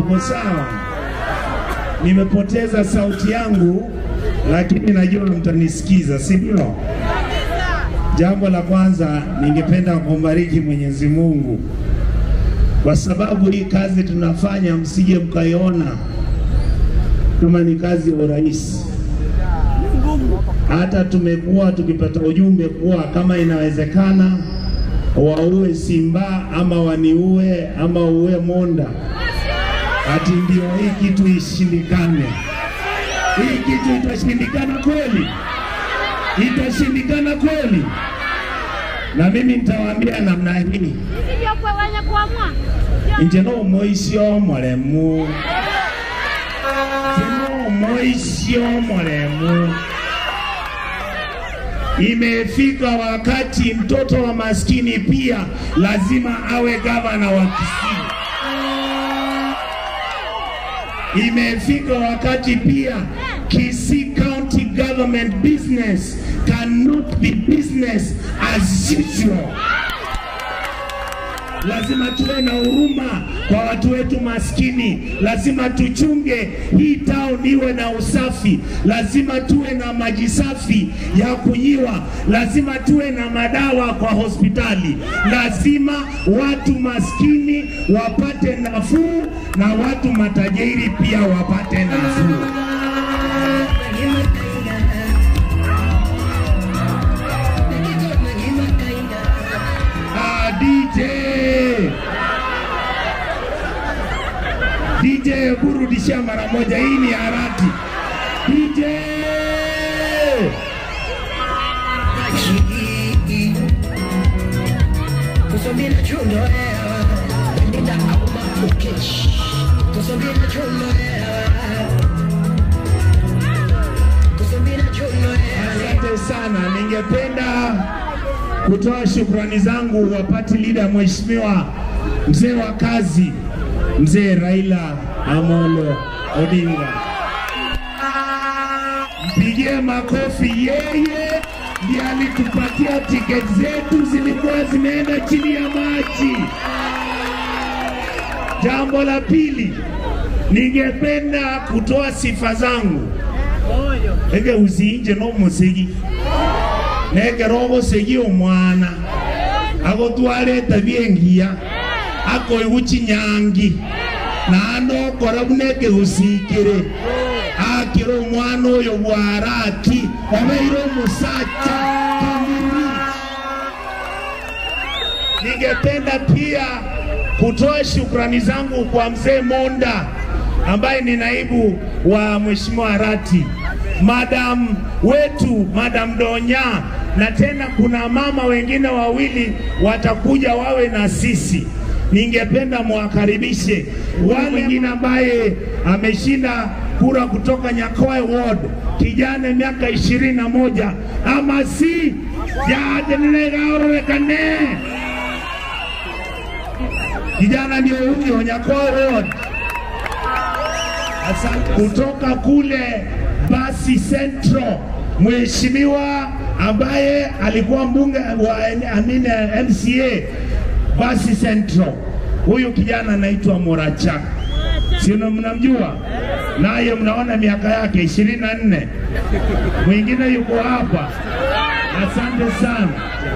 Tuko sawa? Nimepoteza sauti yangu, lakini najua mtanisikiza, si ndio? Jambo la kwanza, ningependa kumbariki Mwenyezi Mungu kwa sababu hii kazi tunafanya, msije mkaiona kama ni kazi ya urahisi. Hata tumekuwa tukipata ujumbe kuwa kama inawezekana waue Simba ama waniue ama uue Monda, ati ndio hii kitu ishindikane. Hii kitu itashindikana kweli? Itashindikana kweli? Na mimi nitawaambia namna hii, nje no moisio muremu no moisio muremu Imefika wakati mtoto wa maskini pia lazima awe gavana wa Kisii. Imefika wakati pia Kisii County government business cannot be business as usual. Lazima tuwe na huruma kwa watu wetu maskini. Lazima tuchunge hii town iwe na usafi. Lazima tuwe na maji safi ya kunyiwa. Lazima tuwe na madawa kwa hospitali. Lazima watu maskini wapate nafuu na watu matajiri pia wapate nafuu. Ah, DJ DJ, burudisha mara moja, hii ni harati. DJ Kusambia chundo hewa Nenda auma ukesh Kusambia chundo hewa Kusambia chundo hewa Asante sana, ningependa kutoa shukrani zangu wa party leader Mheshimiwa mzee wa kazi, mzee Raila Amolo Odinga. Mpigie makofi, yeye ndiye alitupatia tiketi zetu zilikuwa zimeenda chini ya maji. Jambo la pili, ningependa kutoa sifa zangu ege usinje n'omusigi negera ogosegi omwana agotwarete byengiya akoigu chinyangi naende okora buna ekegusikire akire omwana oyo bwaraki obeire omusacha kamiri ningependa pia kutoa shukrani zangu kwa mzee Monda ambaye ni naibu wa mheshimiwa Arati, madam wetu madam Donya, na tena kuna mama wengine wawili watakuja wawe na sisi. Ningependa mwakaribishe wale mwingine ambaye ameshinda kura kutoka Nyakoe Ward, kijana miaka ishirini na moja ama si jadenelegaorekane kijana ndio huyo Nyakoe Ward. Asante. Kutoka kule Basi Central, mheshimiwa ambaye alikuwa mbunge wa amine MCA Basi Central, huyu kijana anaitwa Morachak, si mnamjua? Naye mnaona miaka yake ishirini na nne. Mwingine yuko hapa. Asante sana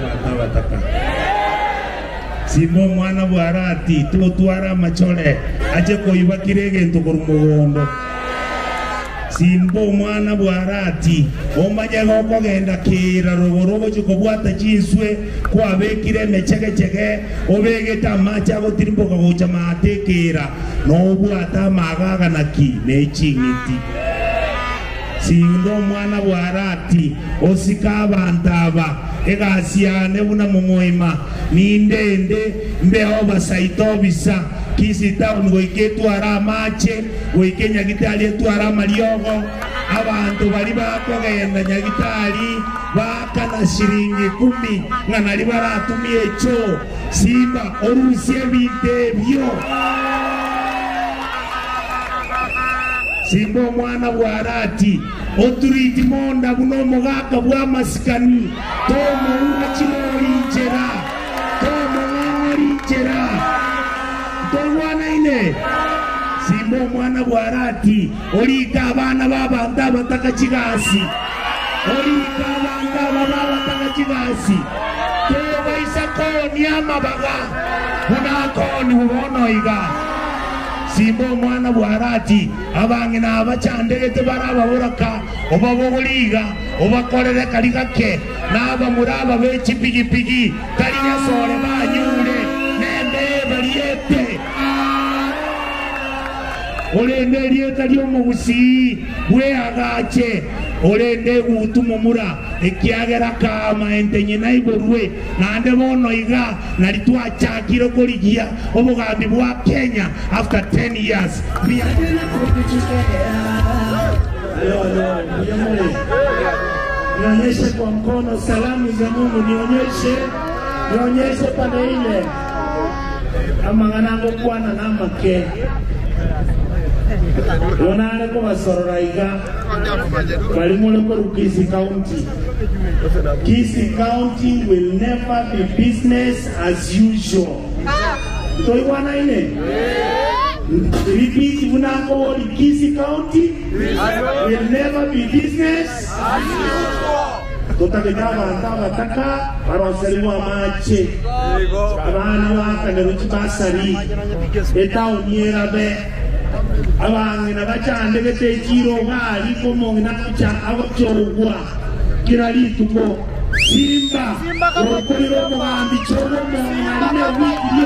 simbo mwana bwarati tugotwara amachore ache koibakire egento koru mugondo simbo mwana bwarati omanye gokogenda kira rogoro ogochi kobwata chinswe kwabekire emechegechege obegete amache agotirimboka gocha maate kira nobwata amagaga naki neching'iti sindo omwana bwarati osika abantu aba egasiane buna momoima nindende mbeho basaita obisa kisi town goike etwara amache goike nyagitari etwara amariogo abantu bari bakogenda nyagitari bakana shiringi kumi nga nari baratumia echo simba orusia ebintu ebyo simba omwana bwarati oturiti monda buno omugaka bwa masikani tomoura chirorinchera tomong'ong'orinchera togwanaine simba simba omwana bwarati olika abana babantu abataka kigasi olika abantu aba babataka kigasi tebaisa koni amabaga bunakoni bubonoiga simba omwana bwarati abange nabacandegete barababuraka oba bobuliga obakorere kari gake naba muri aba b'ekipigipigi tari nyasore banyure nembe bariete olende erieta ly'omubusi bwehagache olende gutumumura ekiagera kama entenye naiborwe nande bono iga nari twachakire korigia obugambi bwa kenya after 10 years Bia- Alo, alo, nionyeshe. nionyeshe kwa mkono salamu za mungu nionyeshe nionyeshe pande ile amang'anango kwana namake yonare kubasorora iga bari muri koru kisi county kisi county will never be business as usual toigwanaine repeat bunango wori kisi county will never be business tutageta abantu abataka baroseribwa amache abana bakanero kibasari etawuni erabe abange nabacandegete ekiro bali komonge nakuca abacorogwa kira lituko simba orokorire omugambi coromonge narine wikirie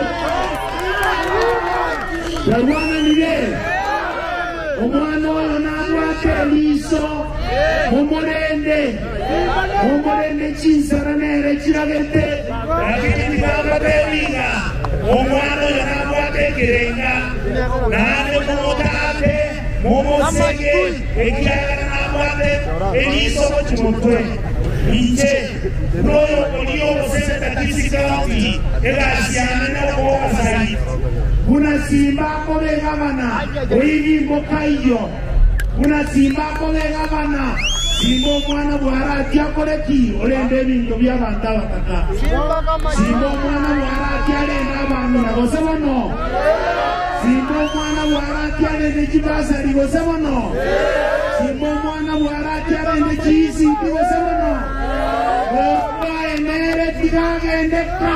yarwananire omwana oyo nabwate eliso omurende omurende chinsara nere kiragete lakini ngambabewiga omwana oyo nabwate ekirenga nande mumutate mumusege ekiagala nabwate eliso mukimutwe inje noyo oli obusenta kisikauti egasiane nokobasai kunasimbako begabana oibimboka iyo kunasimbako begabana simba omwana bwarati akoreki olenda ebintu byabantu abataka simba omwana bwarati alenda abantu nabose bono simba omwana bwarati alenda ekibasari bose bono simba omwana bwarati alenda ekiisimbi bose bono okwaenere tigagendeka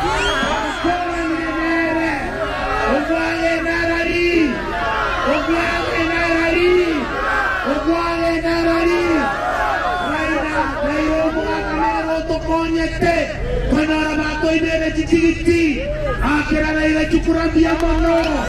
okoranire okwagenarari okwagenarari okwagenarari raina raira omugakanero tokonyete konora bakoinere kitigiti akera raira kikurambia mono